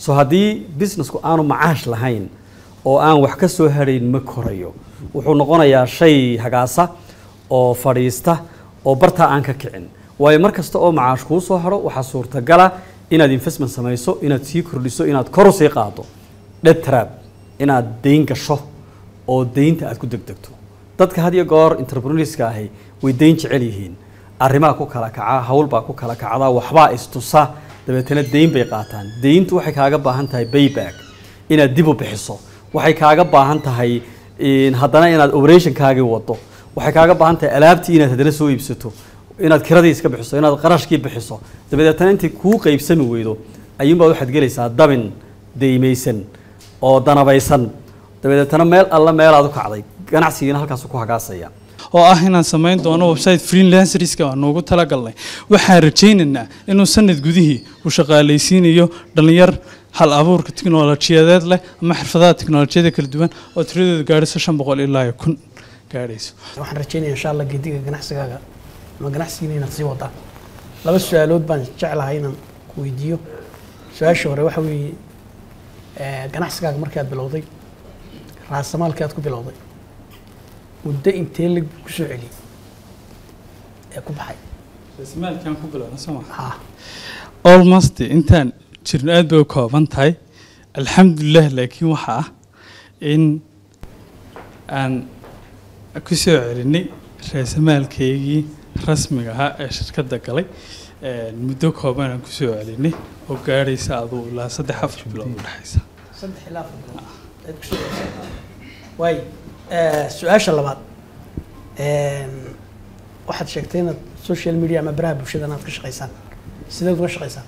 so haddii businessku aanu macaash lahayn oo aan wax ka soo harayn ma korayo wuxuu noqonayaa shay hagaasa oo fadhiista oo bartaa aan ka kicin waayo mar kasta oo macaash kuu soo haro waxaa suurtagala inaad investment samayso inaad sii kordhiso inaad kor u sii qaado debt trap inaad deyn gasho oo deynta aad ku degdegto dadka had iyo goor entrepreneurska ahi way deyn jecel yihiin arrimaa ku kala kaca hawlbaa ku kala kacda waxbaa istusa dabeetana deyn bay qaataan deyntu waxay kaaga baahan tahay bayback inaad dib u bixiso waxay kaaga baahan tahay in haddana inaad operationkaagii wado waxay kaaga baahan tahay alaabtii inaad haddana soo iibsato inaad kiradii iska bixiso inaad qarashkii bixiso dabadeetana intay kuu qaybsami weydo ayuunbaad waxaad gelaysaa dabin deymaysan oo danabaysan dabadeetana meel alla meelaad u kacday ganacsigiina halkaasu ku hagaasaya oo ah inaan samayn doono website freelancerska aan noogu talagalnay waxaan rajaynaynaa inuu sanad gudihii uu shaqaalaysiinayo dhalinyar hal abuurka tiknolojiyadeed leh ama xirfadaha tiknolojiyada kala duwan oo tiradoodu gaadhayso shan boqol ilaa iyo kun gaadhayso waxaan rajeynaya insha allah gediga ganacsigaaga ama ganacsigiina inaad sii wadaan laba su-aalood baan jeclahay inaan ku weydiiyo su-aasha hore waxa weeye eh, ganacsigaaga markaad bilowday raasamaalkii aad ku bilowday muddo intee lag kusoo celiyey ee ku baxay maalkaan ku bilowna soo ha almost intaan jirno aad bay u kooban tahay alxamdulilah laakiin waxa ah in aan ku soo celinay raasamaalkaygii rasmiga ahaa ee shirkadda galay een, muddo kooban aan ku soo celinay oo gaadhaysa aduu ilaa saddex afar bilood u dhexaysa saddex ilaa afar bilood ayaad kusoo celisay waay eh, su-aasha labaad Een, waxaad sheegtay inaad social media ama baraha bulshada inaad ka shaqaysaan sideed uga shaqaysaan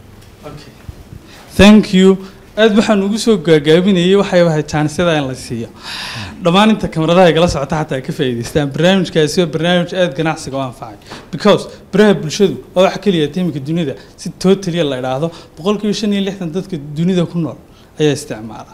thank you aad waxaan ugu soo gaagaabinayay waxay ahayd jaanisada in la siiyo dhammaan inta kamaradaha igala socota xataa ay ka faa'iidaystaan barnaamijkaasi waa barnaamij aad ganacsiga u anfacay because baraha bulshadu waa waxa keliya tiimika dunida si totally la idhaahdo boqolkiiba shan iyo lixdan dadka dunida ku nool ayaa isticmaala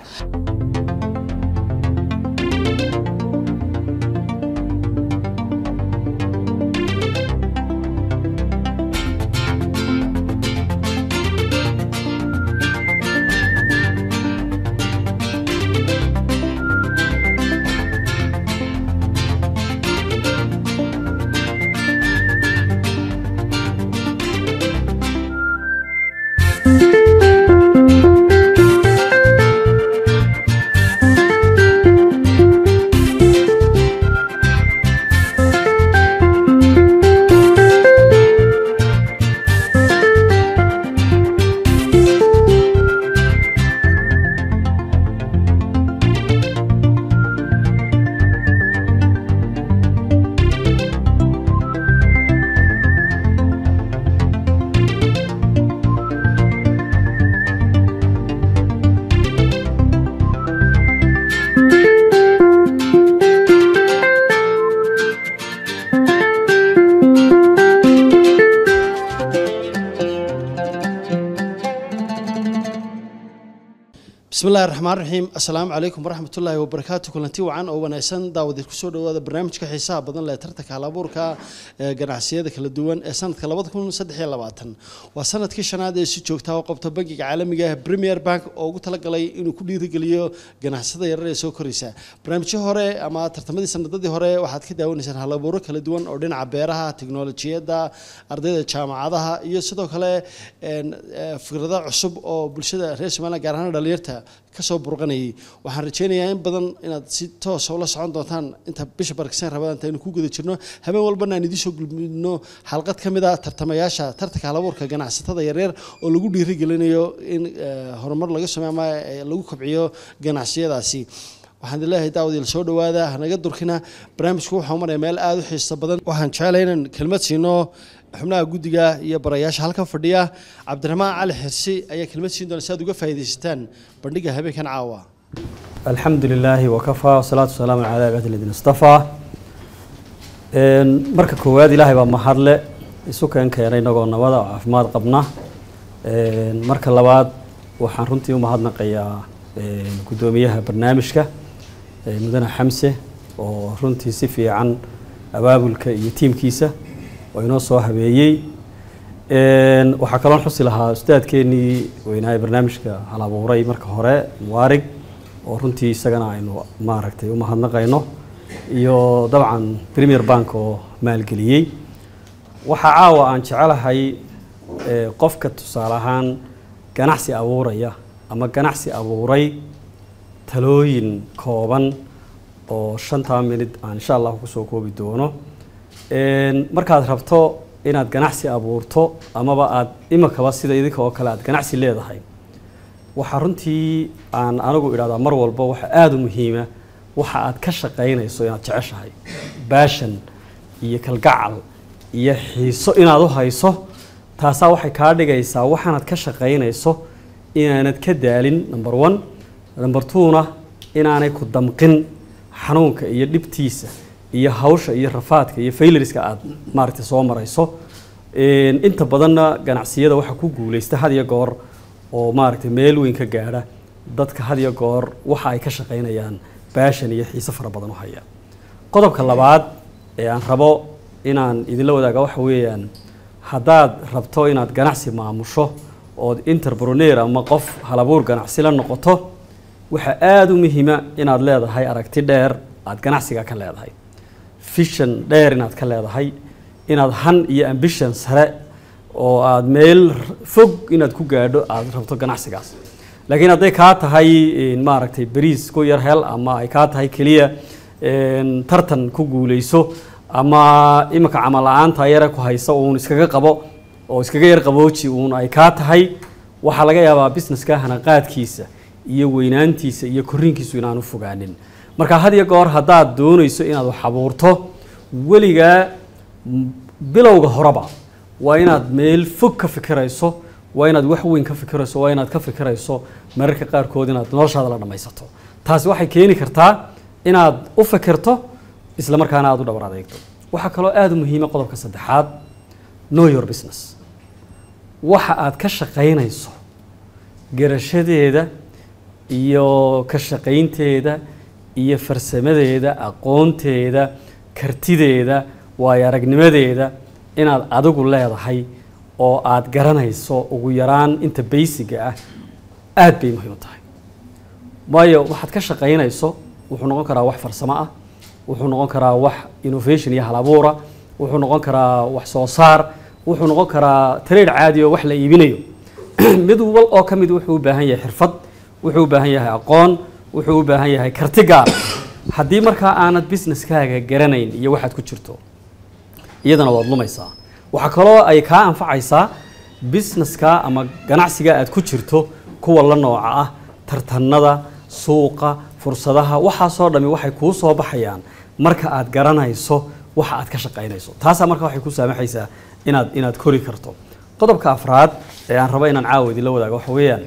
bismi illahi raxmaan raxiim assalaamu calaykum waraxmatullaahi wabarakaatu kulanti wacan oo wanaagsan daawadeed kusoo dhawaada barnaamijka xiisaha badan leh tartanka halabuurka ee ganacsiyada kala duwan ee sanadka labada kun saddex iyo labaatan waa sanadkii shanaad ee si joogta oo qabta bangiga caalamiga ah premier bank oo ugu talagalay inuu ku dhiirigeliyo ganacsiyada yarar ee soo koraysa barnaamijyo hore ama tartamadii sanadadii hore waxaad ka daawanaysaan halabuuro kala duwan oo dhinaca beeraha tiknolojiyadda ardayda jaamacadaha iyo sidoo kale een, eh, fikrado cusub oo bulshada reer somaliland gaar ahaan dhalinyarta kasoo burqanayay waxaan rajeynayaa in badan inaad si toosa ula socon doontaan inta bisha barkisan rabada intaynu ku guda jirno habeen walbana aan idiin soo gudbino xalqad ka mid a tartamayaasha tartanka halabuurka ganacsatada yaryar oo lagu dhiirigelinayo in eh, horumar laga sameeyo ama eh, lagu kobciyo ganacsiyadaasi waxaan idin leeyahay daawadiil soo dhawaada hanaga durkina barnaamijku waxaa maraya meel aada u xiiso badan waxaan jecelahay inaan kelmad siino xubnaha guddiga iyo barayaasha halkan fadhiya cabdiraxmaan cali xirsi ayaa kelmad siin doona si aad uga faa'iidaysataan bandhiga habeenkan caawa alxamdu lilaahi wakafaa wasalaatu wasalaamu calaa cibaadi ladina istafaa Een, marka koowaad ilaahay baa mahadle isu keen keenay inagoo nabada oo caafimaad qabna Een, marka labaad waxaan runtii u mahadnaqayaa een, guddoomiyaha barnaamijka ee, mudane xamse oo runtii si fiican abaabulka iyo tiimkiisa oo inoo soo habeeyey Een, waxaa kaloon xusi lahaa ustaadkeenii weynaa ee barnaamijka hal abuuray marka hore muwaarig oo runtii isagana aynu maaragtay u mahadnaqayno iyo dabcan premier bank oo maalgeliyey waxaa caawa aan jecelahay ee, qofka tusaale ahaan ganacsi abuuraya ama ganacsi abuuray talooyin kooban oo shantaa minid aan insha allah kusoo koobi doono Een, markaad rabto inaad ganacsi abuurto amaba aad imikaba sida idinka oo kale aad ganacsi leedahay waxaa runtii aan anigu idhahdaa mar walba waxa aada u muhiima waxa aad ka shaqaynayso inaad jeceshahay baashan iyo kalgacal iyo xiiso inaad u hayso taasaa waxay kaa dhigaysaa waxaanaad ka shaqaynayso inaanad ka daalin number one number two-na inaanay ku damqin xanuunka iyo dhibtiisa iyo hawsha iyo rafaadka iyo failariska aad maaragtay soo marayso Een, inta badanna ganacsiyada waxaa ku guuleysta had iyo goor oo maaragtay meel weyn ka gaadha dadka had iyo goor waxa ay ka shaqaynayaan baashan iyo xiise fara badan u haya qodobka labaad ee aan rabo inaan idinla wadaaga waxa weeyaan haddaad rabto inaad ganacsi maamusho ood interpreneur ama qof halabuur ganacsi la noqoto waxaa aada u muhiima inaad leedahay aragti dheer aad ganacsiga ka leedahay vision dheer inaad ka leedahay inaad han iyo ambition sare oo aad meel fog inaad ku gaadho aad rabto ganacsigaas laakiin hadday kaa tahay een, maaragtay beriis ku yar hel ama ay kaa tahay keliya een, tartan ku guuleyso ama imika camal la-aanta yare ku haysa uun iskaga qabo oo iskaga yar qabooji uun ay kaa tahay waxaa laga yaabaa businesska hanaqaadkiisa iyo weynaantiisa iyo korriinkiisu inaanu fogaanin marka had iyo goor haddaad doonayso inaad wax abuurto weligaa m- bilowga horeba waa inaad meel fog ka fikirayso waa inaad wax weyn ka fikirayso waa inaad ka fikirayso mararka qaarkood inaad noloshaada la dhammaysato taasi waxay keeni kartaa inaad u fikirto isla markaana aad u dhowr adeegto waxaa kaloo aada u muhiima qodobka saddexaad know your business waxa aad ka shaqaynayso garashadeeda iyo ka shaqaynteeda iyo farsamadeeda aqoonteeda kartideeda waayo aragnimadeeda inaad adigu leedahay oo aad garanayso ugu yaraan inta baysiga ah aad bay muhiim u tahay waayo waxaad ka shaqaynayso wuxuu noqon karaa wax farsamo ah wuxuu noqon karaa wax innovation iyo halabuura wuxuu noqon karaa wax soo saar wuxuu noqon karaa trade caadi oo wax la iibinayo mid wal oo ka mid wuxuu u baahan yahay xirfad wuxuu u baahan yahay aqoon wuxuu u baahan yahay karti gaar haddii markaa aanad businesskaaga garanayn iyo waxaad ku jirto iyadana waad lumaysaa waxaa kaloo ay kaa anfacaysaa businesska ama ganacsiga aad ku jirto kuwa la nooca ah tartanada suuqa fursadaha waxaasoo dhami waxay kuu soo baxayaan marka aad garanayso waxa aad ka shaqaynayso taasaa marka waxay ku saamaxaysaa inaad inaad kori karto qodobka afraad ee aan rabo inaan caawa idinla wadaago waxa weeyaan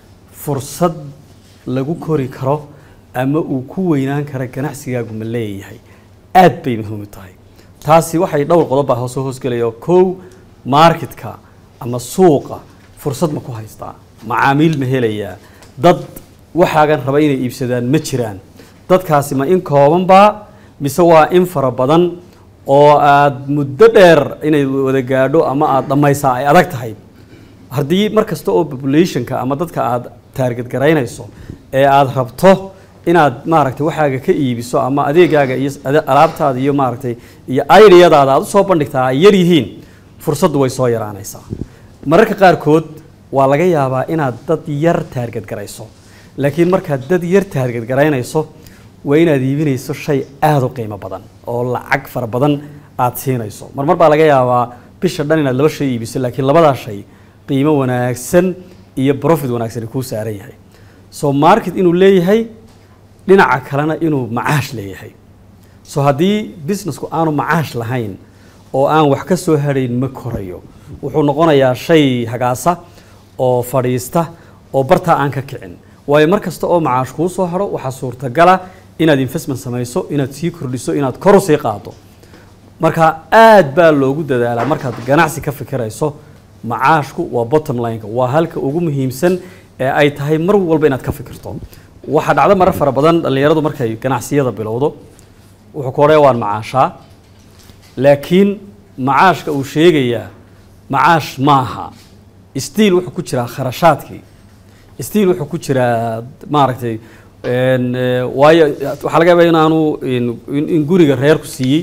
fursad lagu kori karo ama uu ku weynaan kara ganacsigaagu ma leeyahay aad bay muhiim u tahay taasi waxay dhowr qodob baa hoosoo hoosgelaya kow marketka ama suuqa fursad ma ku haystaa macaamiil ma helayaa dad waxaagan raba inay iibsadaan ma jiraan dadkaasi ma in koobanbaa mise waa in fara badan oo aad muddo dheer inay wada gaadho ama aad dhammaysaa ay adag tahay haddii mar kasta oo populationka ama dadka aad taarget garaynayso ee aad rabto inaad maaragtay waxaaga ka iibiso ama adeegaaga iyo ade- alaabtaada iyo maaragtay iyo ideyadaada aad usoo bandhigtaa ay yar yihiin fursaddu way soo yaraanaysaa mararka qaarkood waa laga yaabaa inaad dad yar taarget garayso laakiin markaad dad yar taarget garaynayso waa inaad iibinayso shay aada u qiimo badan oo lacag fara badan aad siinayso marmar baa laga yaabaa bisha dhan inaad laba shay iibiso laakiin labadaa shay qiimo wanaagsan iyo profit wanaagsan kuu saaran yahay so market inuu leeyahay dhinaca kalena inuu macaash leeyahay so haddii businessku aanu macaash lahayn oo aan wax ka soo harayn ma korayo wuxuu noqonayaa shay hagaasa oo fadhiista oo bartaa aan ka kicin waayo mar kasta oo macaash kuu soo haro waxaa suurtagala inaad investment samayso inaad sii kordhiso inaad kor u sii qaado marka aad baa loogu dadaalaa markaad ganacsi ka fikirayso macaashku waa bottom lineka waa halka ugu muhiimsan ee ay tahay mar walba inaad ka fikirto waxaa dhacdo marar fara badan dhallinyaradu markay ganacsiyada bilowdo wuxuu ku odhaya waan macaashaa laakiin macaashka uu sheegayaa macaash maaha stiil wuxuu ku jiraa kharashaadkii stiil wuxuu ku jiraa maaragtay een, eh, waayo waxaa laga yaabaa inaanu in- in in guriga reerku siiyey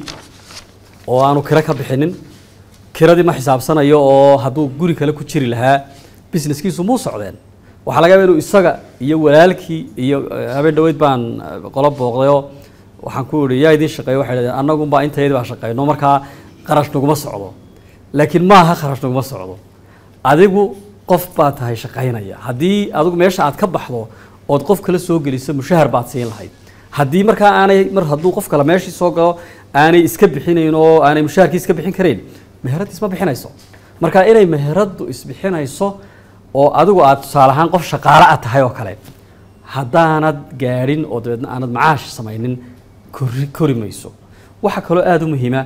oo aanu kiro ka bixinin kiradii ma xisaabsanayo oo hadduu guri kale ku jiri lahaa businesskiisu muu socdeen waxaa laga yaabaa inuu isaga iyo walaalkii iyo eh, habeen dhaweyd baan eh, qolo booqdayoo waxaan ku idhi yaa idiin shaqeeyo waxay dhahdeen annagunbaa intayadii baa shaqeyno markaa qarash naguma socdo laakiin maaha kharash naguma socdo adigu qof baa tahay shaqaynaya haddii adigu meesha aad ka baxdo ood qof kale soo geliso mushahar baad siin lahayd haddii markaa aanay mar hadduu qof kale meeshii soo galo aanay iska bixinayn oo aanay mushaharkii iska bixin karayn meherad isma bixinayso marka inay meheraddu isbixinayso oo adigu aad tusaale ahaan qof shaqaale ah tahay oo kale haddaanad gaadhin oo dabeedna aanad macaash samaynin kori kori mayso waxaa kaloo aada u muhiima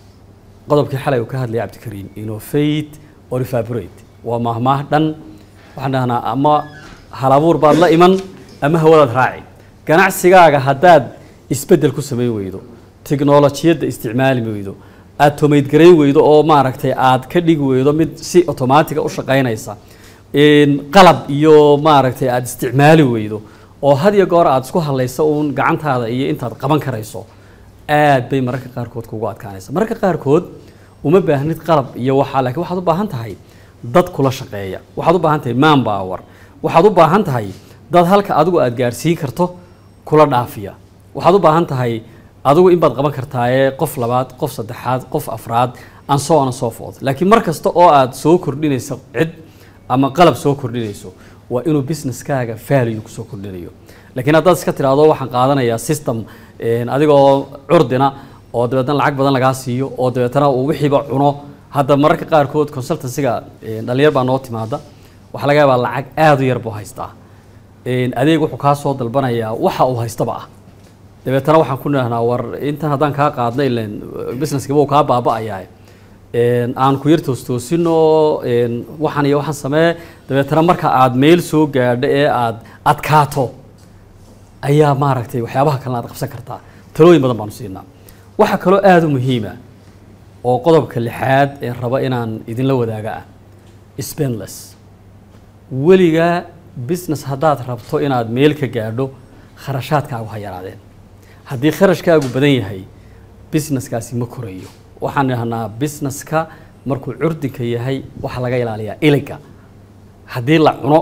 qodobkii xalay uu ka hadlayay cabdikariim innovate or evaporate waa mahmaah dhan waxaan dhahnaa ama halabuur baad la iman ama hawadaad raaci ganacsigaaga haddaad isbeddel ku samayn weydo tiknolojiyadda isticmaali weydo aad tomaydgarayn weydo oo maaragtay aad ka dhigi weydo mid si otomaatiga u shaqaynaysa een, qalab iyo maaragtay aad isticmaali weydo oo had iyo goor aad isku hadlayso uun gacantaada iyo intaad qaban karayso aad bay mararka qaarkood kugu adkaanaysa mararka qaarkood uma baahnid qalab iyo waxaa laakiin waxaad u baahan tahay dad kula shaqeeya waxaad u baahan tahay man power waxaad u baahan tahay dad halka adigu aad gaarsiin karto kula dhaafiya waxaad u baahan tahay adigu in baad qaban kartaaye qof labaad qof saddexaad qof afraad and so on and so forth laakiin mar kasta oo aad soo kordhinayso cid ama qalab soo kordhinayso waa inuu businesskaaga value kusoo kordhinayo laakiin haddaad iska tiraahdo waxaan qaadanayaa system een, adigoo curdina oo dabeetna lacag badan lagaa siiyo oo dabeetana uu wixiiba cuno hadda mararka qaarkood consultancyga een, dhalinyar baa noo timaada waxaa laga yaabaa lacag aada u yar buu haystaa een, adeeg wuxuu kaa soo dalbanayaa waxa uu haystaba ah dabeetana waxaan ku nidhahnaa war intan haddaan kaa qaadna ilan businesskiba uu kaa baaba'ayaa een, aan ku yar toostoosino een, waxaan iyo waxaan samee dabeetana marka aad meel soo gaadho ee aad adkaato ayaa maaragtay waxyaabaha kalena aad qabsan kartaa talooyin badan baanu siinaa waxaa kaloo aada u muhiima oo qodobka lixaad ee raba inaan idinla wadaaga ah spendless weligaa business haddaad rabto inaad meel ka gaadho kharashaadkaagu ha yaraadeen haddii kharashkaagu badan yahay businesskaasi ma korayo waxaan idhahnaa businesska markuu curdinka yahay waxaa laga ilaaliyaa iliga haddii la cuno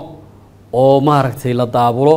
oo maaragtay la daabulo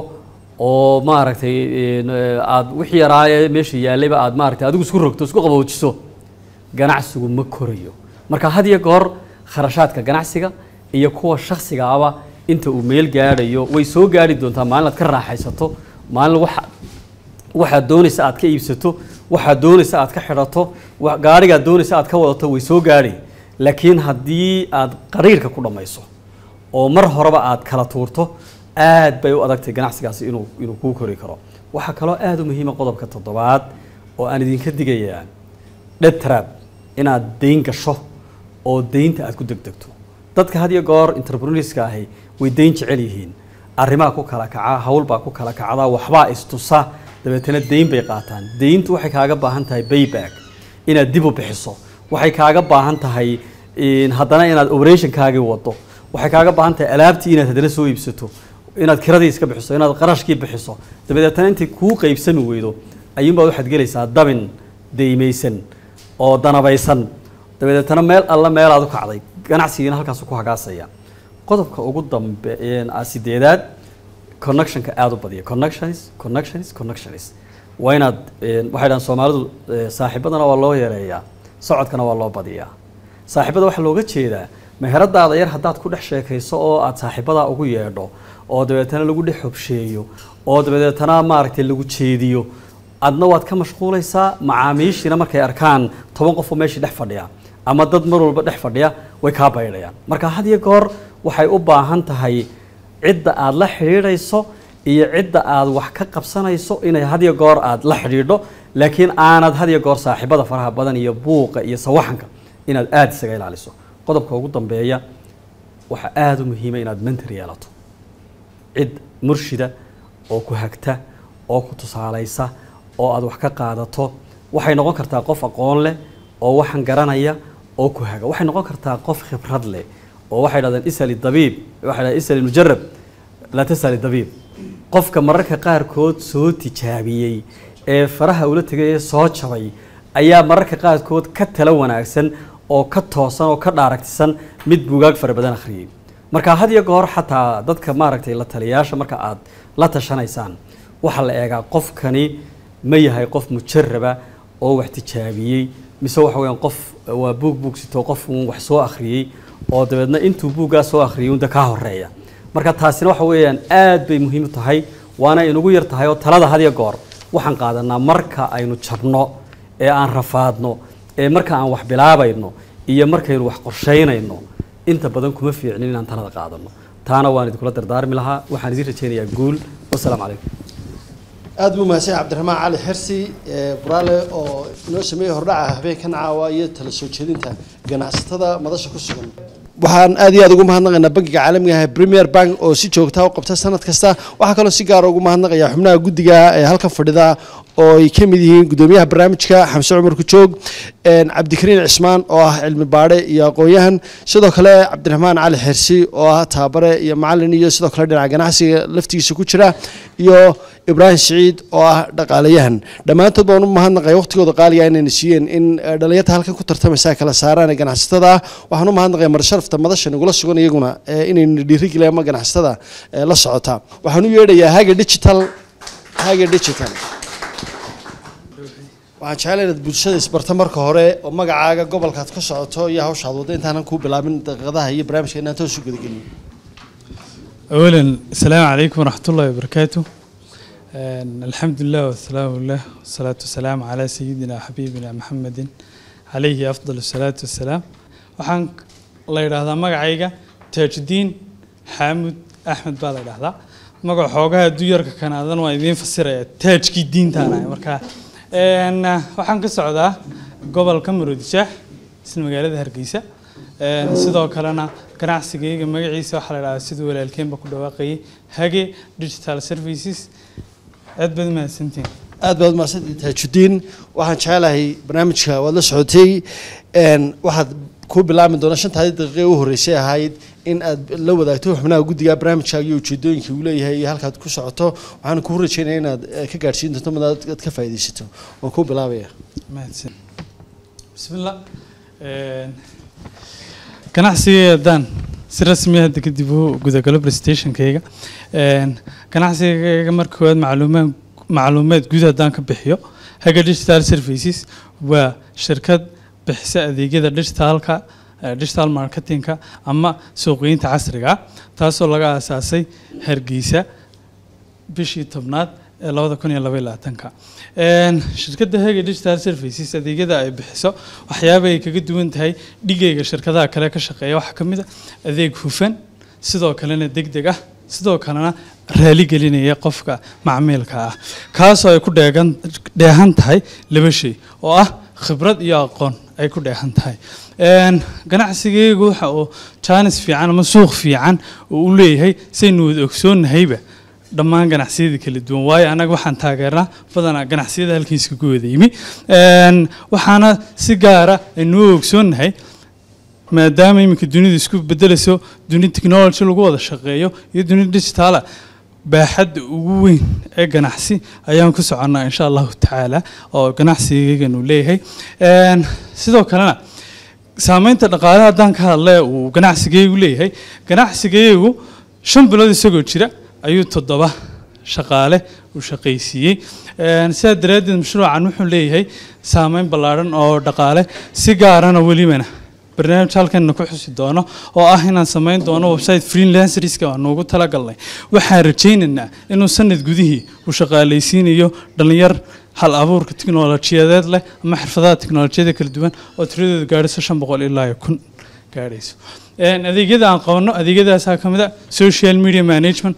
oo maaragtay een, eh, aad wixii yaraaye meesha yaallayba aad maaragtay adigu isku rogto isku qaboojiso ganacsigu ma korayo marka had iyo goor kharashaadka ganacsiga iyo kuwa shakhsiga aba inta uu meel gaadhayo way soo gaadhi doontaa maalin aad ka raaxaysato maalin waxa waxaad doonaysa aad ka iibsato waxaad doonaysa aad ka xidhato wa- gaadhigaad doonaysa aad ka wadato way soo gaadhi laakiin haddii aad qariirka ku dhammayso oo mar horeba aad kala tuurto aad bay u adagtay ganacsigaasi inuu inuu kuu kori karo waxaa kaloo aada u muhiima qodobka toddobaad oo aan idinka digayaa dhetrab inaad deyn gasho oo deynta aad ku degdegto dadka had iyo goor entrepreneurska ahi way deyn jecel yihiin arrimaa ku kala kaca hawlbaa ku kala kacda waxbaa istusa dabeetana deyn bay qaataan deyntu waxay kaaga baahan tahay bayback inaad dib u bixiso waxay kaaga baahan tahay in haddana inaad operationkaagii wado waxay kaaga baahan tahay alaabtii inaad haddana soo iibsato inaad kiradii iska bixiso inaad qarashkii bixiso dabadeetana intay kuu qaybsami weydo ayuunbaad waxaad gelaysaa dabin deymaysan oo danabaysan dabadeetana meel alla meelaad u kacday ganacsigiina halkaasu ku hagaasaya qodobka ugu dambe een, ah, sideedaad connectionka aada u badiya connections connections connections waa inaad een, waxay dhahan soomaalidu eh, saaxiibadana waa loo yareeyaa socodkana waa loo badiyaa saaxiibada waxaa looga jeedaa meheradaada yar haddaad ku dhex sheekayso oo aad saaxiibadaa ugu yeedho oo dabeetana lagu dhex hobsheeyo oo dabeetana maaragtay lagu jeediyo adna waad ka mashquulaysaa macaamiishiina markay arkaan toban qofoo meeshii dhex fadhiya ama dad mar walba dhex fadhiya way kaa baydhayaan marka had iyo goor waxay u baahan tahay cidda aad la xidhiidhayso iyo cidda aad wax ka qabsanayso inay had iyo goor aad la xidhiidho laakiin aanad had iyo goor saaxiibada faraha badan iyo buuqa iyo sawaxanka inaad aada isaga ilaaliso qodobka ugu dambeeya waxaa aada u muhiima inaad mentor yeelato cid murshida oo ku hagta oo ku tusaalaysa oo aad wax ka qaadato waxay noqon kartaa qof aqoon leh oo waxaan garanaya oo ku haga waxay noqon kartaa qof khibrad leh oo waxay dhahdeen isali dabiib waxay dhahdeen isali mujarab laa tasali dabiib qofka mararka qaarkood soo tijaabiyey ee faraha ula tegay ee soo jabay ayaa mararka qaarkood ka tala wanaagsan oo ka toosan oo ka dhaaragtisan mid buugaag fara badan akhriyey marka had iyo goor xataa dadka maaragtay la taliyayaasha marka aad la tashanaysaan waxaa la eegaa qofkani ma yahay qof mujaraba oo wax tijaabiyey mise waxa weeyaan qof waa buug buugsito qof uun wax soo akhriyey oo dabeedna intuu buuggaa soo akhriyey unda kaa horeeya marka taasina waxa weeyaan aad bay muhiim u tahay waana inugu yar tahay oo talada had iyo goor waxaan qaadanaa marka aynu jabno ee aan rafaadno ee marka aan wax bilaabayno iyo markaynu wax qorshaynayno inta badan kuma fiicnin inaan talada qaadano taana waan idinkula dardaarmi lahaa waxaan idin rajaynayaa guul wasalaamu calaykum aad buu mahadsan yahay cabdiraxmaan cali xirsi ee buraale oo inoo sameeyey hordhaca habeenkan caawa iyo tala soo jeedinta ganacsatada madasha ku sugan waxaan aad iyo aad ugu mahadnaqaynaa bankiga caalamiga ah premier bank oo si joogta u qabta sanad kasta waxaa kaloo si gaara ugu mahadnaqayaa xubnaha guddiga ee halkan fadhida oo ay ka mid yihiin guddoomiyaha barnaamijka xamse cumar kujoog cabdikariin cismaan oo ah cilmi baadhe iyo aqoon-yahan sidoo kale cabdiraxmaan cali xirsi oo ah taabare iyo macalin iyo sidoo kale dhinaca ganacsiga laftigiisa ku jira iyo ibraahim siciid oo ah dhaqaalayahan dhammaantood baan u mahadnaqaya waqtigooda qaaliga inayna siiyeen in dhalinyarta halkan ku tartamaysa kala saaraan ee ganacsatada ah waxaan u mahadnaqaya marsharafta madasha nagula sugan iyaguna inayna dhiirigeliyaan ama ganacsatada la socota waxaan u yeedhayaa haga digital haga digital waxaan jeclay inaad bulshada isbarta marka hore oo magacaaga gobolkaad ka socoto iyo hawshaad wadda intaanan kuu bilaabin daqiiqadaha iyo barnaamijka inaan toos u gudagelin أولا السلام عليكم ورحمة الله وبركاته آه، الحمد لله والسلام لله والصلاة والسلام على سيدنا حبيبنا محمد عليه أفضل الصلاة والسلام waxaan la yidhaahdaa magacayga taajuddiin xaamud axmed baa la yidhaahdaa magac xoogaha duyarka kanaadan waa idiin fasiraya taajkii diintaan ahay marka een, waxaan ka socdaa gobolka maroodishaah isla magaalada hargeysa Een, sidoo kalena ganacsigayga magaciisa waxaa la yidhahdaa siduu walaalkeenba ku dhawaaqayay hage digital services aad baad mahadsantihin aad baad mahadsantihi taajudiin waxaan jecelahay barnaamijka waad la socotay een, waxaad ku bilaabi doona shantaadii daqiiqe u horreysay ahayd in aad la wadaagto xubnaha guddiga barnaamijkaaga iyo ujeedooyinkii uu leeyahay iyo halkaad ku socoto waxaan kuu rajeynaya inaad eh, ka gaadhsiin doonto mid aad aad ka faa'iidaysato waan kuu bilaabaya mahadsan bismillah Een, ganacsigayga haddaan si rasmi ah hadda kadib u gudagalo presentationkayga Een, ganacsigayga marka koowaad macluumaad macluumaad guud haddaan ka bixiyo haga digital services waa shirkad bixisa adeegyada digitalka eh, digital marketingka ama suuqgeynta casriga ah taasoo laga aasaasay hargeysa bishii tobnaad ee labada kun iyo laba iyo labaatanka Een, shirkadda hege digital services adeegyada ay bixiso waxyaaba ay kaga duwan tahay dhigayga shirkadaha kale ka shaqeeya waxaa ka mid a adeeg hufan sidoo kalena degdeg ah sidoo kalena raali gelinaya qofka macmiilka ah kaasoo ay ku dheegan dheehan tahay laba shay oo ah khibrad iyo aqoon ay ku dheehan tahay Een, ganacsigaygu waxa uu jaanis fiican ama suuq fiican uu u leeyahay saynu wada ogsoonnahayba dhammaan ganacsiyada kala duwan waayo annaga waxaan taageernaa badanaa ganacsiyada halkiiska ku wada yimi Een, waxaana si gaara aynu u ogsoonnahay maadaama iminka dunidu isku bedelayso duni technology lagu wada shaqeeyo iyo duni digitaala baaxadda ugu weyn ee ganacsi ayaan ku soconnaa insha allahu tacaala oo ganacsigaygan uu leeyahay Een, sidoo kalena saameynta dhaqaale haddaan ka hadle uu ganacsigaygu leeyahay ganacsigaygu shan bilood isagoo jira ayuu toddoba shaqaale u shaqaysiiyey Een, sidaa daraaddeed mashruucan wuxuu leeyahay saameyn ballaadhan oo dhaqaale si gaarana welibana barnaamij halkanna ku xusi doono oo ah inaan samayn doono website freelancerska aan ugu talagalnay waxaan rajaynaynaa inuu sanad gudihii uu shaqaalaysiinayo dhalinyar hal abuurka tiknolojiyadeed leh ama xirfadaha tiknolojiyada kala duwan oo tiradooda gaadhayso shan boqol ilaa iyo kun gaadhayso Een, adeegyada aan qabanno adeegyadaasaa ka mid a social media management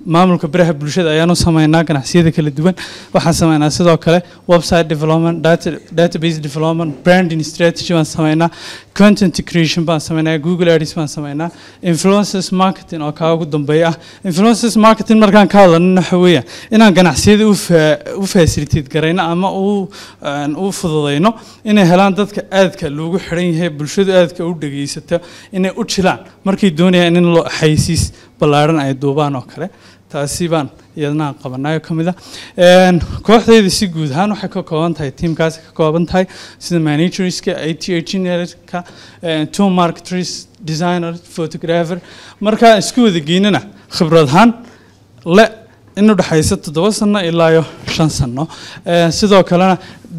maamulka baraha bulshada ayaan u sameynaa ganacsiyada kala duwan waxaan sameynaa sidoo kale website development data, database development branding strategy baan sameynaa content creation baan sameynaa google ads baan sameynaa influencers marketing oo kaa ugu dambeeya ah influencers marketing markaan ka hadlana waxa weeyaan inaan ganacsiyada u fa- u facilitate garayno ama u aan u fududayno inay helaan dadka aadka loogu xiran yahay bulshadu aadka u dhegeysato inay u jilaan markay doonayaan in loo xaysiis ballaaran ay duubaan oo kale taasi baan iyadana aan qabanayo ka mid ah Een, kooxdayda si guud ahaan waxay ka kooban tahay tiimkaasi ka kooban tahay sida managerska it engineerka tool marketers designer photographer markaa isku wada geynana khibrad ahaan le in u dhexaysa toddoba sano ilaa iyo shan sano Ee, sidoo kalena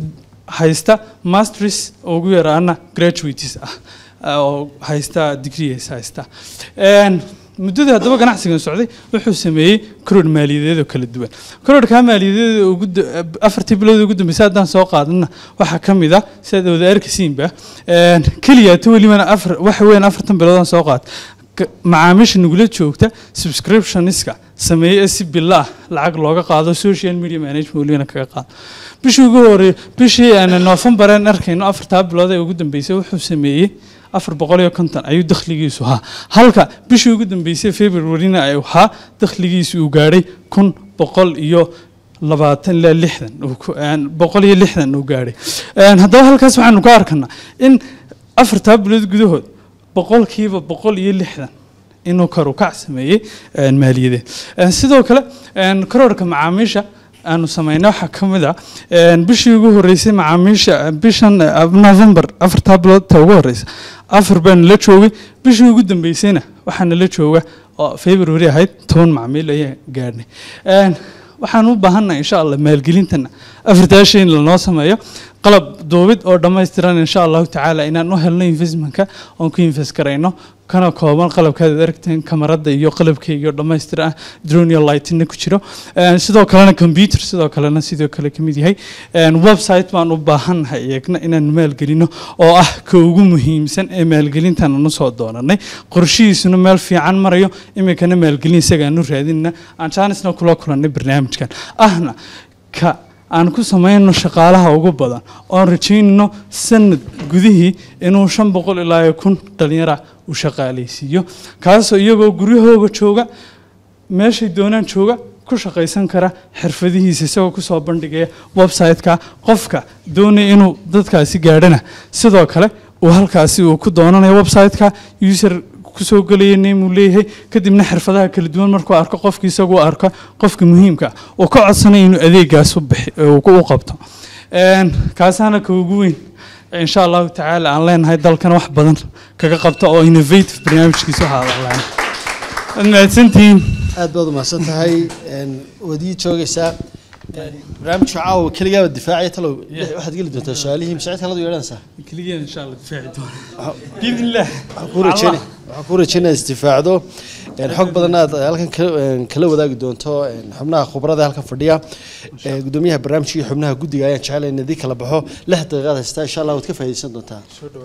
haysta masters oo ugu yaraana graduates ah ah, oo haysta degrees haysta Een, muddadii haddaba ganacsigan socday wuxuu sameeyey koror maaliyadeed oo kala duwan kororkaa maaliyadeed oo ugu da- afartii bilood ugu dambeysay haddaan soo qaadana waxaa ka mid ah sidaad wada arkaysiinba Een, keliya ta welibana afar waxa weeyaan afartan bilood aan soo qaad ka- macaamiisha nugula joogta subscriptioniska sameeye si bila ah lacag looga qaado social media management welibana kaga qaado bishii ugu horey bishii aan November aan arkayno afartaa bilood ee ugu dambeysay wuxuu sameeyey afar boqol iyo konton ayuu dakhligiisu ahaa halka bishii ugu dambeysay februaryna ay ahaa dakhligiisu uu gaadhay kun boqol iyo labaatan ilaa lixdan uu ku- een, boqol iyo lixdan uu gaadhay Een, haddaba halkaas waxaanu ka arkanaa in afartaa bilood gudahood boqolkiiba boqol iyo lixdan inuu kor u kac sameeyey een, maaliyadeed Een, sidoo kale een, kororka macaamiisha aanu sameynay waxaa ka mid ah een, bishii ugu horeysay macaamiisha bishan eh, november afartaa bilood ta ugu horeysa afar baanu la joogay bishii ugu dambeysayna waxaana la jooga oo february ahayd toban macmiil ayaa gaadhnay Een, waxaan u baahannahay insha allah maalgelintana afartaa shay in lanoo sameeyo qalab duubid oo dhammaystiran insha allahu tacaala inaan u helno investmentka oon ku invest garayno kana kooban qalabkaad aragteen kamarada iyo qalabkayga oo dhammaystiran ah drone iyo lightina ku jiro Een, sidoo kalena computer sidoo kalena sidoo kale ka mid yahay Een, website baan u baahannahay iyagna inaan maalgelino oo ah ka ugu muhiimsan ee maalgelintan aanu soo doonanay qorshihiisuna meel fiican marayo iminkana maalgelin isagaanu raadinna aan jaanisna kula kulannay barnaamijkan ahna ka aan ku samayno shaqaalaha ugu badan oon rajaynayno sanad gudihii inuu shan boqol ilaa iyo kun dhalinyara u shaqaalaysiiyo kaasoo iyagoo guryahooga jooga meeshay doonaan jooga ku shaqaysan kara xirfadihiisa isagoo kusoo bandhigaya website-ka qofka doonaya inuu dadkaasi gaadhana sidoo kale uu halkaasi uu ku doonanayo website-ka user kusoo gelaya name uu leeyahay kadibna xirfadaha kala duwan markuu arko qofki isagoo arko qofka muhiimka ah uu ka codsanaya inuu adeegaas u bixi uu ku- u qabto Een, kaasaana ka ugu weyn insha allahu tacaala aan leenahay dalkana wax badan kaga qabta oo innovative barnaamijkiisa waxaa la waad mahadsantihiin aad baad umahadsan tahay Een, waad ii joogaysaa Een, barnaamijka caawa keligaaba difaacaya talow waxaad geli doontaa su-aalihii mashaacid kaladu yeedhanaysaa keligeena insha allah difaaci doona biidn illah waxaan kuu rajeynaya waxaan kuu rajeynaya isdifaacdo Een, xog badan aad halkan ka- een, kala wadaagi doonto een, xubnaha khubarada halkan fadhiya Ee, gudoomiyaha barnaamijka iyo xubnaha guddiga ayaan jecelahay in idin kala baxo lix daqiiqaad haystaa insha allah waad ka faa'iidaysan doontaa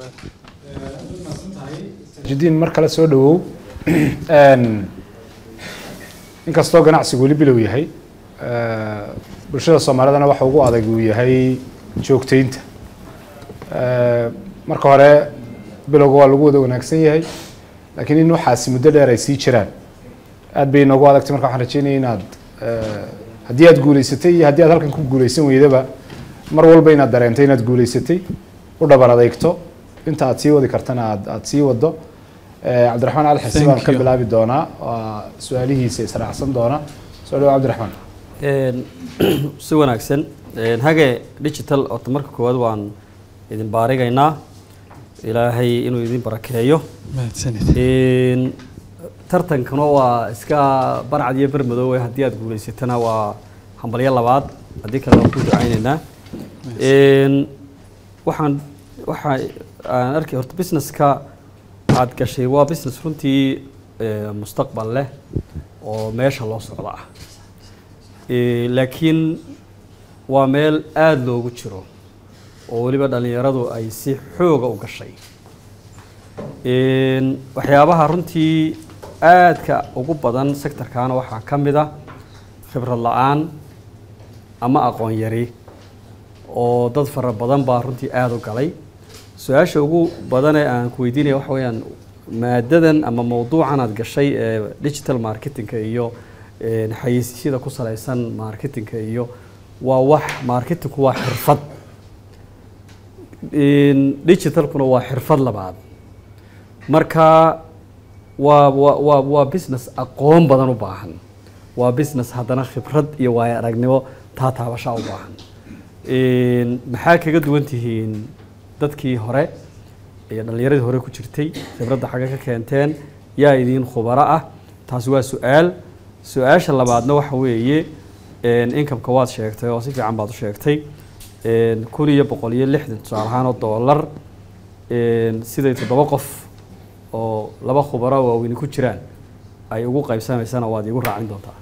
jidiin mar kale soo dhawow Een, inkastoo ganacsigu weli bilow yahay eh, bulshada soomaalidana waxa ugu adag uu yahay joogteynta Eh, marka hore bilowga waa lagu wada wanaagsan yahay laakiin in waxaasi muddo dheer ay sii jiraan aad bay inoogu adagtay marka waxaan rajeynaya inaad eh, haddii aad guuleysatay iyo haddii aad halkan ku guuleysan weydaba mar walba inaad dareentay inaad guuleysatay u dhabar adeegto inta aad sii wadi kartana aad aad sii wado Eh, cabdiraxmaan ali xisi baan Thank ka you. bilaabi doonaa waa su-aalihiisa israacsan doona soo dhawo cabdiraxmaan Een, si wanaagsan Een, hage digital horta marka koowaad waan idin baarigaynaa ilaahay inuu idin barakeeyo mahadsanid Een, tartankana waa iska barcad iyo bermadoowe haddii aad guuleysatana waa hambalyo labaad haddii kale waan ku ducaynaynaa Een, waxaan waxa aan arkay horta businesska aad gashay waa business runtii eh, mustaqbal leh oo meesha loo socda ah Eh, laakiin waa meel aada loogu jiro oo weliba dhallinyaradu ay si xooga u gashay Een, waxyaabaha runtii aadka ugu badan sectorkana waxaa ka mid ah khibrad la-aan ama aqoon yari oo dad fara badan baa runtii aada u galay su-aasha ugu badan ee aan ku weydiinaya waxa weeyaan maadadan ama mawduucan aad gashay ee digital marketingka iyo een, xayeysiisyada ku salaysan marketingka iyo waa wax marketingku waa xirfad Een, digitalkuna waa xirfad labaad marka waa waa waa waa business aqoon badan u baahan waa business haddana khibrad iyo waayo aragnimo taa taabashaa u baahan Een, maxaa kaga duwan tihiin dadkii hore iyo dhallinyaradii hore ku jirtay khibradda xagga ka keenteen yaa idiin khubaro ah taasi waa su-aal su-aasha labaadna waxa weeye een, income-ka waad sheegtay oo si fiican baad u sheegtay een, kun iyo boqol iyo lixdan tusaale ahaan oo dollar een, siday toddoba qof oo laba khubaro oo waaweyni ku jiraan ay ugu qaybsamaysana waad iigu raacin doontaa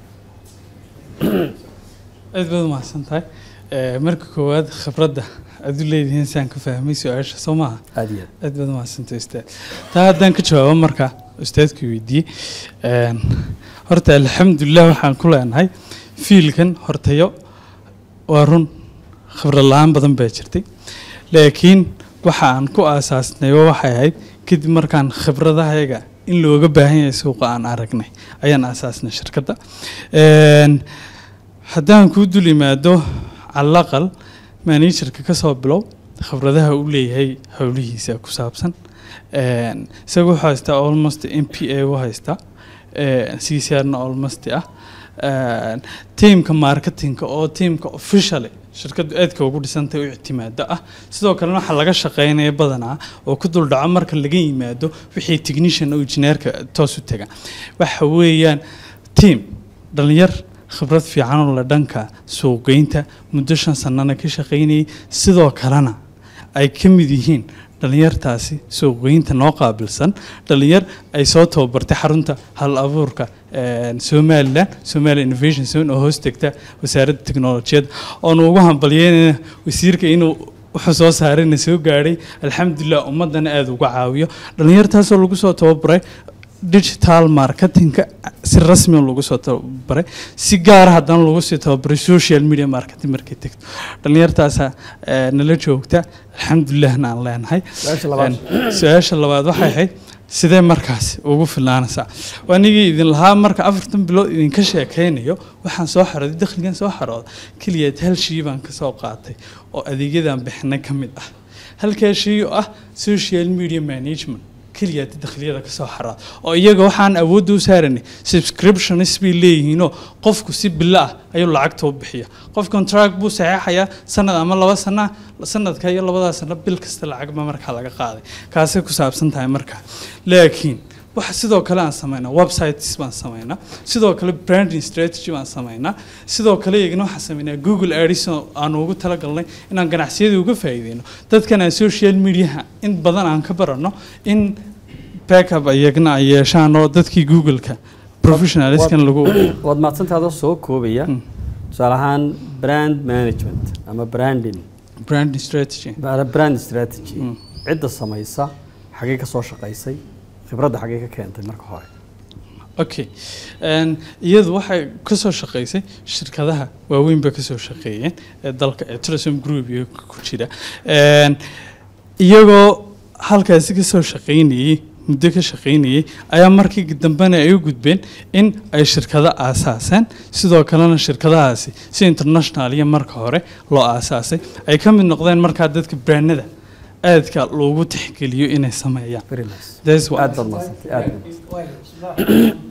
aad baad umahadsan tahay Eh, marka koowaad khibradda aad u leedihiin saan ka fahmay su-aasha soo maaha aada iyo aad aad baad umahadsantahay ustaad taa haddaan ka jawaabo marka ustaadkii weydiiyey Een, horta alxamdulilah waxaan ku leenahay fiilkan hortayo waa run khibrad la-aan badan baa jirtay laakiin waxa aan ku aasaasnay waxay ahayd kadib markaan khibradahayaga in looga baahan yahay suuqa aan aragnay ayaan aasaasnay shirkadda Een, haddaan kuu dul imaado calaqal managerka ka soo bilow khibradaha uu leeyahay howlihiisa ku saabsan Een, isaga wuxuu haystaa almost m p a u haystaa c c r na almost ah Een, teamka marketingka oo teamka officially shirkaddu aadka ugu dhisantay u ictimaado ah sidoo kalena waxaa laga shaqeynaya badanaa oo ku dul dhaco marka laga yimaado wixii technician oo engineerka toos u taga waxa weeyaan team dhalinyar khibrad fiican oo la dhanka suuqgeynta muddo shan sanana ka shaqeynayay sidoo kalena ay ka mid yihiin dhalinyartaasi suuqgeynta noo qaabilsan dhalinyar ay soo tababartay xarunta hal abuurka een, somalilan somalia innovation zone oo hoos tegta wasaaradda teknolojiyadda oonu ugu hambalyeynayna wasiirka inuu wuxuu soo saarayna soo gaadhay alxamdulilah ummadana aada uga caawiyo dhalinyartaasoo lagu soo tababaray digital marketingka si rasmi ah lagu soo tababaray si gaara haddana lagu sii tababaray social media marketing markay tegto dhalinyartaasa eh, nala joogta alxamdulilahna aan leenahay su-aasha labaad Een, su-aasha labaad waxay ahayd sidee markaasi ugu filaanaysaa anigii idin lahaa marka afartan bilood idinka sheekaynayo waxaan soo xarooday dakhligan soo xarooda keliyaad hal shii baan ka soo qaatay oo adeegyadan bixinay ka mid ah halkaa shay oo ah social media management keliyaad dakhliyada ka soo xaraada oo iyaga waxaan awoodda u saaranay subscriptions bay leeyihiinoo qofku si bilo ah ayuu lacagta u bixiya qof contract buu saxeexayaa sanad ama laba sana sanadka iyo labadaa sano bil kasta lacag ba markaa laga qaaday kaasay ku saabsan tahay markaa laakiin waxa sidoo kale aan samaynaa websites baan samaynaa sidoo kale branding strategy baan samaynaa sidoo kale iyagana waxaan samaynaa google ads oo aan ugu talagalnay inaan ganacsiyada uga faa'iideyno dadkan aan social mediaha in badan aan ka barano in backup iyagana ay yeeshaan oo dadkii google-ka professionaliskan lagu waad mahadsantaadoo soo koobaya Mm. tusaale ahaan brand management ama branding branding strategy ba- brand strategy Mm. cidda samaysa xagee ka soo shaqaysay khibradda xagee ka keentay marka hore okay Een, iyadu waxay ka soo shaqaysay shirkadaha waaweyn bay ka soo shaqeeyeen ee dalka ee tourism group iyo ku jira Een, iyagoo halkaasi ka soo shaqaynayey muddo ka shaqaynayey ayaa markii dambena ay u gudbeen in ay shirkado aasaaseen sidoo kalena shirkadahaasi si international iyo marka hore loo aasaasay ay ka mid noqdeen markaa dadka brandada aadka loogu tixgeliyo inay sameeyaan very nice That's what- aad baad mahadsantay aad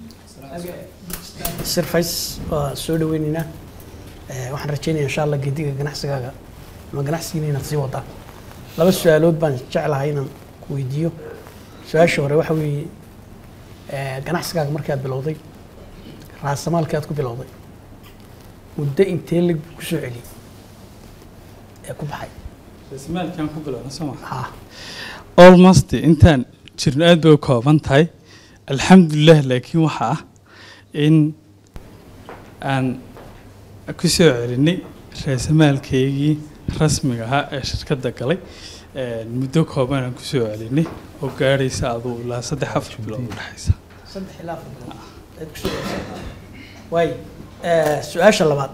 sirfays waa soo dhaweynaynaa Eh, waxaan rajeynaya insha allah gediga ganacsigaaga ama ganacsigiina inaad sii wadaan laba su-aalood baan jeclahay inaan ku weydiiyo su-aasha hore waxa weeye eh, ganacsigaaga markaad bilowday raasamaalkii aad ku bilowday muddo intee lag ku soo celiyey ee ku baxay Ismaalkaan ku bilowna soo ma ha almost intaan jirno aad bay u kooban tahay alxamdulilah laakiin waxa ah in aan ku soo celinay raasamaalkaygii rasmiga ahaa ee shirkadda galay Een, muddo kooban aan ku soo celinay oo gaadhaysa aduu ilaa saddex afar bilood u dhexaysa saddex ilaa afar bilood ayaad kusoo gaarsiin waay su-aasha labaad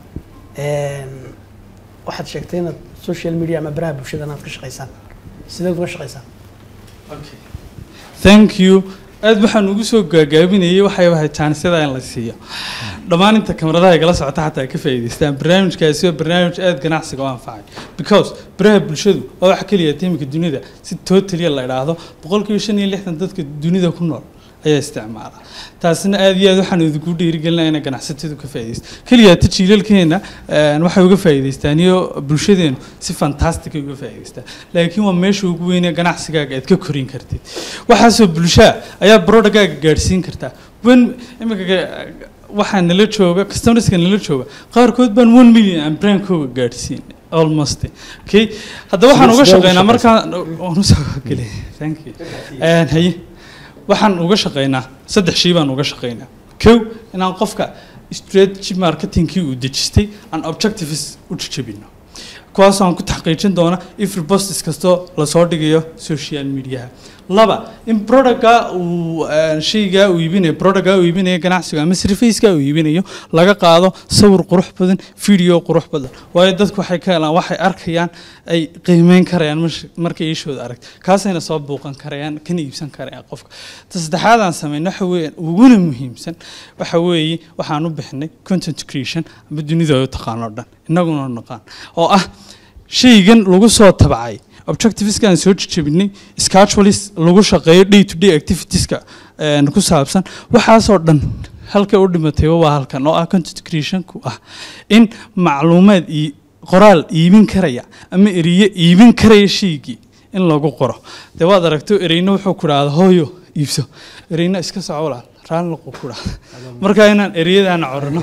waxaad sheegtay inaad social media ama baraha bulshada inaad ka shaqaysaan sideed uga shaqaysaan thank you aad waxaan ugu soo gaagaabinayay waxay ahayd jaanisada in la siiyo dhammaan inta kamaradaha igala socota xataa ay ka faa'iidaystaan barnaamijkaasi waa barnaamij aad ganacsiga u anfacay because baraha bulshadu waa wax keliya tiimka dunida si totaliya la idhaahdo boqolkiiba shan iyo lixdan dadka dunida ku nool ayaa isticmaala taasina aad iyo aad waxaan idinku dhiirigelinaa inay ganacsatadu ka faa'iidaysto keliya ta jiilalkeena waxay uga faa'iidaystaan iyo bulshadeenu si fantastic ay uga faa'iidaystaan laakiin waa meesha ugu weyn ee ganacsigaaga aad ka korin kartid waxaasoo bulshaa ayaa brodagaaga gaadhsiin kartaa wen imika waxaa nala jooga customerska nala jooga qaarkood baan one million aan brandkooga gaadhsiin almost okay hadda waxaan uga shaqeynaa markaan waan usoo gelay thank you haye waxaan uga shaqeynaa saddex shay baan uga shaqeynaa kow inaan qofka strategy marketingkii uu dejistay aan objectives u jajabino kuwaas aan ku taxqiijin doona every postis kastoo lasoo dhigayo social mediaha laba in productga uu shaygaa uu iibinayo productga uu iibinayo ganacsiga ama serviceka uu iibinayo laga qaado sawir qurux badan video qurux badan waayo dadku waxay ka helaan waxay arkayaan ay qiimeyn karayaan markay ishooda aragto kaasayna soo buuqan karayaan kana iibsan karayaan qofka ta saddexaad aan sameyn waxa weeye uguna muhiimsan waxa weeye waxaan u bixinay content creation ama dunida ay u taqaano dhan innaguna naqaan oo ah shaygan lagu soo tabacay objectiveskaan soo jejebinay schedulist lagu shaqeeyo day to day activitieska ku saabsan waxaasoo dhan halkay u dhimatay waa halkan oo ah content creationku ah in macluumaad iyo qoraal iibin karaya ama eriye iibin karaya shaygii in lagu qoro dee waad aragto ereyna wuxuu ku dhahda hooyo iibso ereyna iska soco walaal raalliqu ku dhahda marka inaan ereyadaana corano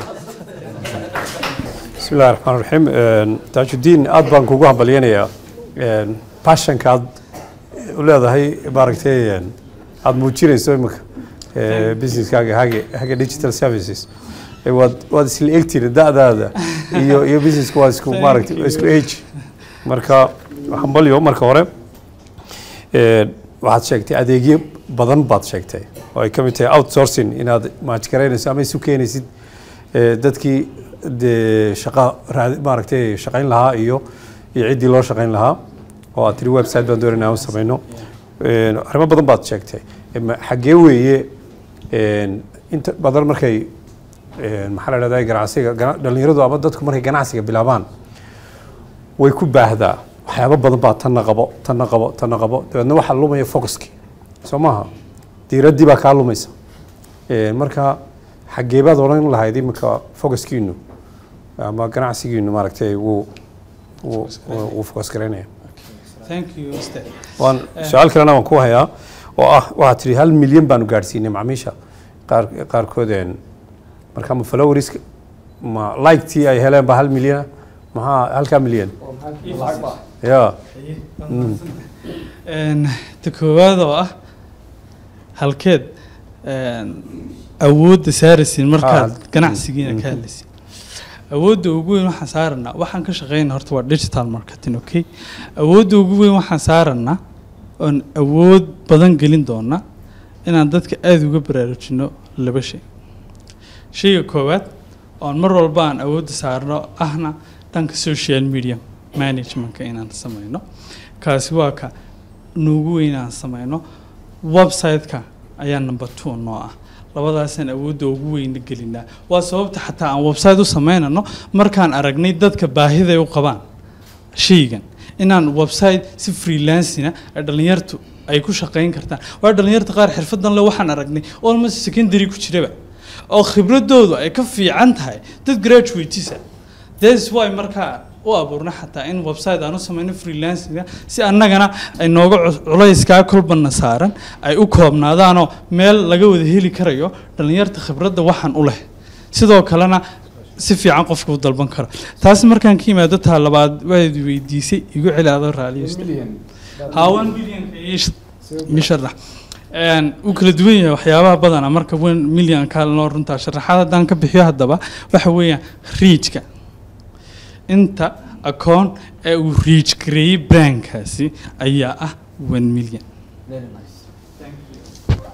بسم الله الرحمن الرحيم تاج الدين aad baan kugu hambalyanayaa passionka aad u leedahay maaragtay aad muujinayso imika businesskaaga hage hage digital services waad waad isla egtiri da'daada iyo iyo businesska waa isku maaragtay waa isku age marka hambalyo marka hore waxaad sheegtay adeegyo badan baad sheegtay oo ay ka mid tahay outsourcing inaad maajgaraynayso ama isu keenaysid dadkii dee shaqa raad maaragtay shaqayn lahaa iyo iyo ciddii loo shaqayn lahaa oo aad tiri website baan doonayna aan samayno arrimo badan baad sheegtay xaggee weeye inta badan markay maxaa la dhahdaa ganacsiga dhalinyaradu ama dadku markay ganacsiga bilaabaan way ku baahdaa waxyaabo badan baa tanna qabo tanna qabo tanna qabo dabeedna waxaa lumaya focuskii soo maaha diiraddii baa kaa lumaysa marka xaggee baad odhan lahayd iminka focuskiinu ama ganacsigiinu maaragtay wuu wuu wuu focus garaynaya thank you Mr. waan su-aal kalena waan ku hayaa oo ah waxaad tihi hal milyan baanu gaadhsiinay macmiisha qaar qaarkood marka ma followeriska ma like-tii ay heleen ba hal milyana maxaa halkaa milyan ya ta koowaad oo ah halkeed awoodda saaraysiin markaad ganacsigiina ka hadlaysiin awoodda ugu weyn waxaan saaranaa waxaan ka shaqeynaa horta waa digital marketing okay awoodda ugu weyn waxaan saaranaa oon awood badan gelin doona inaan dadka aada uga baraarujino laba shay shayga koowaad oon mar walba aan awoodda saarno ahna dhanka social media managementka inaan sameyno kaasi waa ka nuugu weyn aan sameyno website-ka ayaa number two noo ah labadaasaan awoodda ugu weyna gelinaa waa sababta xataa aan website u sameynano markaan aragnay dadka baahiday u qabaan shaygan inaan website si freelancina ay dhalinyartu ay ku shaqeyn kartaan waa dhalinyarta qaar xirfadan le waxaan aragnay almost secondary ku jiraba oo khibradoodu ay ka fiican tahay dad graduatesa that's why markaa u abuurna xataa in website aan u sameyno freelancinga si annagana ay nooga culayskaa kolbana saaran ay u koobnaadaanoo meel laga wada heli karayo dhallinyarta khibradda waxaan u leh sidoo kalena si fiican qofka u dalban karo taas markaan ka yimaado taa labaad waad weydiisay igu celi adoo raaliyo hawan milyanka ii sharax uu kala duwan yahay waxyaabaha badana marka wen milyanka loo runtaa sharaxaad haddaan ka bixiyo haddaba waxa weeyaan riijka inta akoon ee uu riij gareeyey brandkaasi ayaa ah one million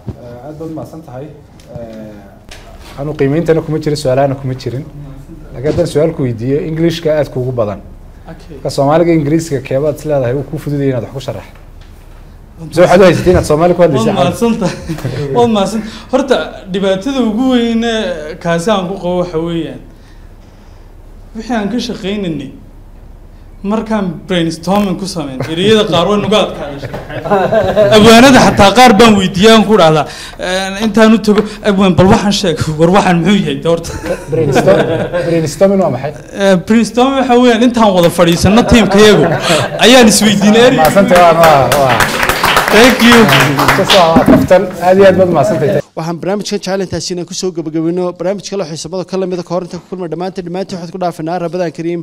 aad baad mahadsan tahay anu qiimeyntana kuma jirin su-aalahana kuma jirin laakiin haddaan su-aalku weydiiyo englishka aad kuugu badan okay ka soomaaliga ingiriiska keebaad is leedahay uu kuu fududaya inaad wax ku sharax mise waxaad u haysatay inaad soomaali ku waad hadlaysa mahadsantahay waad mahadsan horta dhibaatada ugu weyne kaasi aan ku qabo waxa weeyaan wixii aan ka shaqaynaynay markaan brainstorming ku sameyn ereyada qaar way nuga adkaadeen abwaanada xataa qaar baan weydiiyay aan ku dhahdaa intaan u tago abwaan bal waxaan sheeg war waxaan muxuu yahay de horta brainstorming waa maxay brainstorm waxa weeyaan intaan wada fadhiisano tiimkayagu ayaan isweydiinay erey mahadsantahay waa waa waa thank you kasoo waa kaftan aad iyo aad baad mahadsantahay waxaan barnaamijkan jecel intaasi inaan kusoo gabagabino barnaamij kale oo xiisabada ka lamida ka hor inta ku kulma dhammaantiin dhammaantiin waxaad ku dhaafanaa rabadaan kariim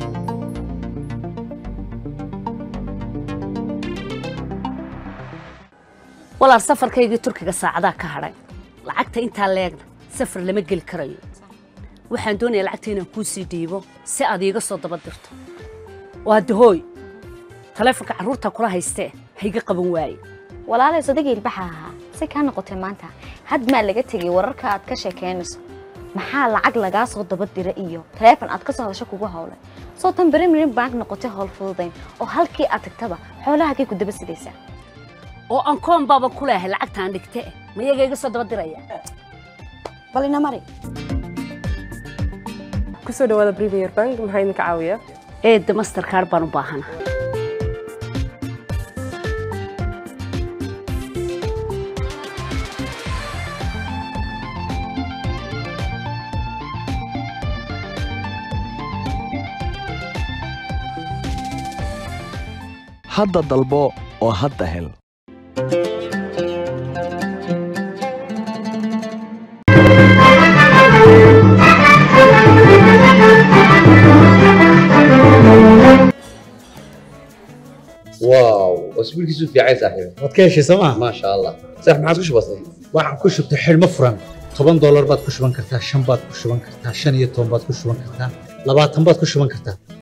walaal safarkaygii turkiga saacadaa ka hadhay lacagta intaa leegna safar lama geli karayo waxaan doonayaa lacagta inaan kuu sii dhiibo si aad iiga soo daba dirto waa dahooy taleefonka carruurta kula haystee hayga qaban waaye walaalay sodagii ilbaxa ahaa si kaa noqotay maanta had maa laga tegay wararka aad ka sheekeynayso maxaa lacag lagaa soo daba dira iyo taleefon aad ka soo hadasho kugu howlay soo tan berimirin bank noqotay howl fududayn oo halkii aad tagtaba xoolahagay ku daba sidaysaa oo aan koon baaba ku leehay lacagtaan dhigte mayaga iga soo daba diraya bal ina mari kusoo dhawaada premier bank maxaa idinka caawiya eedda masterkaar baan u baahana hadda dalbo oo hadda hel واو اسبوعك في عين صاحبي waad ka heshay sooma ما شاء الله صح ما عاد بسيط waxaan ku shubtay xidhmo furan toban doolar baad ku shuban kartaa shan baad ku shuban kartaa shan iyo toban baad ku shuban kartaa labaatan baad ku shuban kartaa